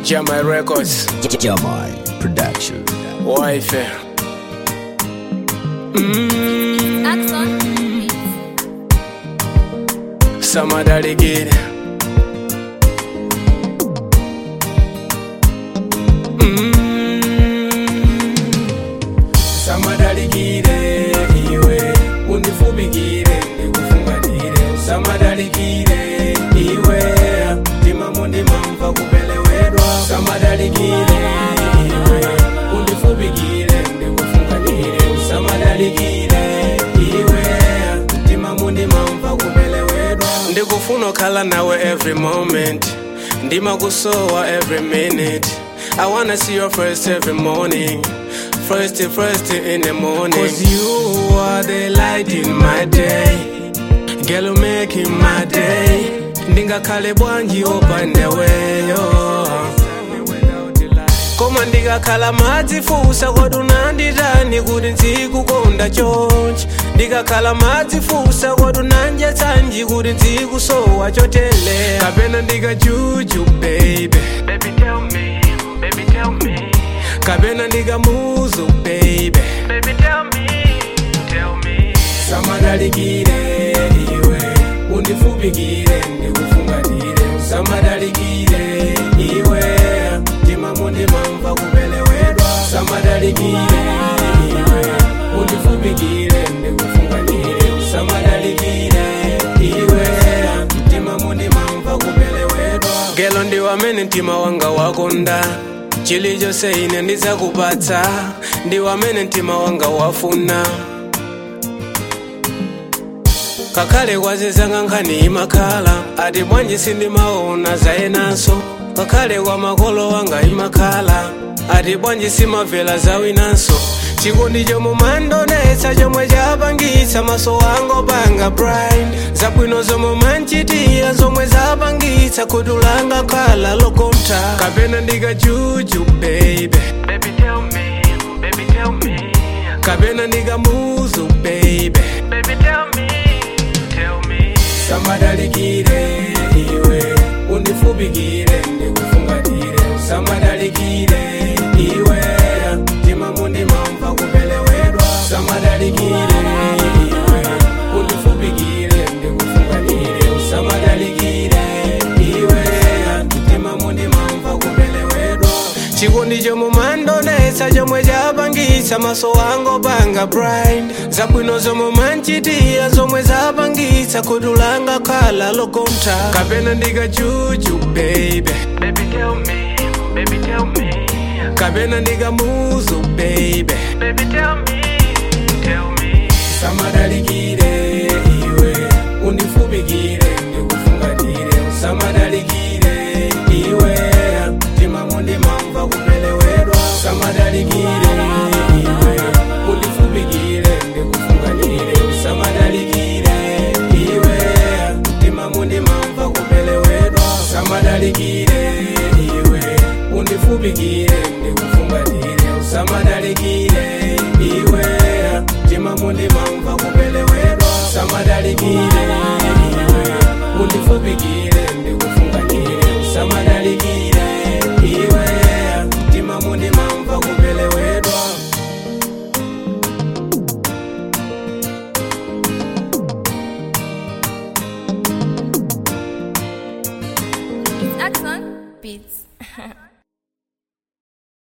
Jamai Records, Jamai Production. wife. Mm, Axon. Samadaligiri. Mm, Samadaligire iwe undifubikire ndikufungatire Samadaligire iwe ndimamu ndimamva kupelewedwa Samadaligire iwe undifubikire ndikufungatire Samadaligire iwe ndimamu ndimamva kupelewedwa ndikufuna okhala nawe every moment ndimakusowa every minute I wanna see your first every morning First first in the morning Cause you are the light in my day Girl you making my day Ndingakhale bwanji opandeweyo koma ndikakhala madzifusa kodi unanditani kuti nzikukonda chonchi ndikakhala madzifusa kodi unandiyatsanji kuti nzikusowa chotele kapena ndikajuju baby Baby, tell me, baby, tell me, kapena ndikamuzu baby baby, tell me, tell me. samadalikire iwe undifubikire ndikufungatire samadalikire iwe ndimamu ndimamva kupelewedwa samadalikire iwe undifubikire ndikufungatire samadalikire iwe ndimamu ndimamva kupelewedwa gelo ndiwamene mtima wanga wakonda chilichonse ine ndizakupatsa ndiwamene mtima wanga wafuna kakhale kwazizanga nkhani imakhala ati bwanji sindimaona zayenanso kakhale kwa makolo wanga imakhala ati bwanji simavela zawinanso chikondi chomwe mandonetsa chomwe chapangitsa maso wanga opanga bright zabwino zomwe manchitira zomwe zapangitsa khutu langa khala lokonta kapena ndikajuju baby Baby, tell me, baby, tell me, kapena ndikamuzu baby baby, tell me, tell me. samadalikire iwe undifubikire ndikufungatire samadalikire iwe ndimamu ndimamva kupelewedwa samadalikire iwe undifubikire ndikufungatire samadalikire iwe ndimamu ndimamva kupelewedwa chikondi chomwe mandonetsa chomwe chapangitsa maso wanga opanga bright zabwino zomwe manchitira zomwe zapangitsa khutu langa khala lokonta kapena ndikajuju baby Baby, tell me, baby, tell me, kapena ndikamuzu baby baby, tell me, tell me. samadalikire iwe undifubikire ndikufungatire samadalikire iwe ndimamu ndimamva kupelewedwa samadalikire iwe undifubikire ndikufungatire samadalikire iwe ndimamu ndimamva kupelewedwa samadalikire iwe undifubikire ndikufungatire samadalikire iwe ndimamu ndimamva kupelewedwa samadalikire iwe undifubikire ndikufungatire samadalikire iwe ndimamu ndimamva kupelewedwa It's Axon. Beats.